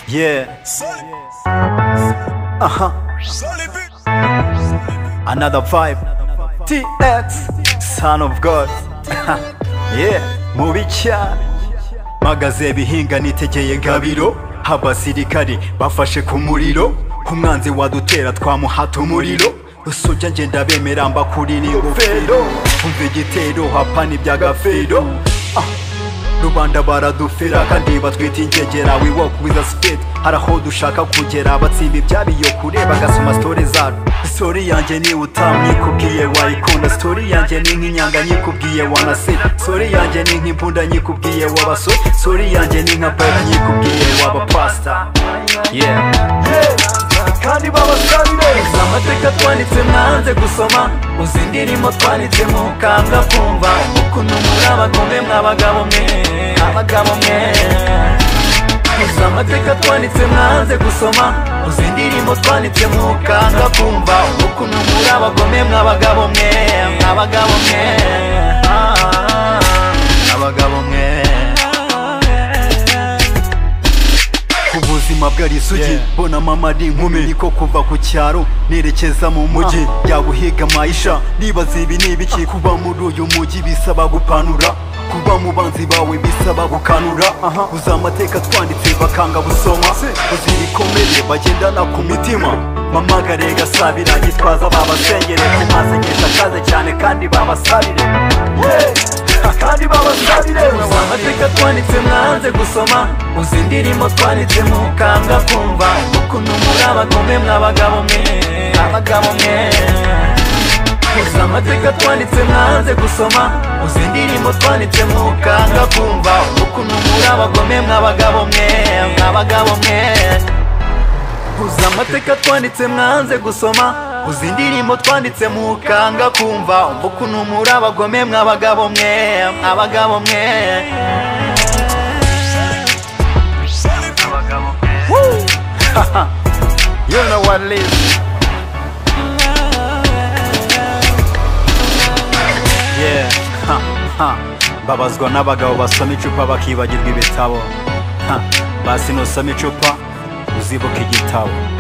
Yeah. Uh huh. Another vibe. TX, Son of God. yeah. Mubi cyane. Magaze bihinga nitegeye gabiro. Abasirikari bafashe ku muriro. Umwanzi wadutera twamuhata umuriro. Usujya ngenda bemera mbakuri n'ingofero. Umva igitero hapana iby'agafero. Ah. rubanda baradufera kandi batwita ingegera we walk with a speed hari aho dushaka kugera batsimba ibyabiyo kure bagasoma story zacu story yanjye ni utamwikubwiye wayikunda story yanjye ni nk'inyanga nyikubwiye wanase story yanjye ni nk'imbunda nyikubwiye w'abasore story yanjye ni nka pep nyikubwiye w'abapasta yeah kandi babasabire amateka twanditse mwanze gusoma uzi indirimbo twanditse mukambwa kumva ukuntu muri abagome mw'abagabo mwe abagabo mwe Uzi amateka twanditse mwanze gusoma uzi indirimbo twanditse mukanga kumva ukuntu muri abagome mw'abagabo mwe mw'abagabo mwe Ah, abagabo mwe ubuzima bw'arisugi mbona mama ari inkumi niko kuva ku cyaro nerekeza mu mujyi yabuhiga mayisha nibaza ibi ni ibiki kuba muri uyu mujyi bisaba gupanura kuba mu banzi bawe bisaba gukanura uzi amateka twanditse bakanga busoma uzi ibikomere bagendana ku mitima mamagare gasabira gitwaza babasengere kumasengesha akaze cyane kandi babasabire kandi babasabire amateka twanditse mwanze gusoma uzi indirimbo twanditse mukambwa kumva ukuntu muri abagome mw'abagabo mwe abagabo mwe uzi amateka twanditse mwanze gusoma uzi indirimbo twanditse mukambwa kumva ukuntu muri abagome mw'abagabo mwe mw'abagabo mwe uzi amateka twanditse mwanze gusoma uzi indirimbo twanditse mukanga kumva umva ukuntu muri abagome mw'abagabo mwe abagabo mwe You know what it is Yeah ha, ha. Babazwa n'abagabo basoma icupa bakibagirwa ibitabo ha. Basi nusoma icupa uzibuka igitabo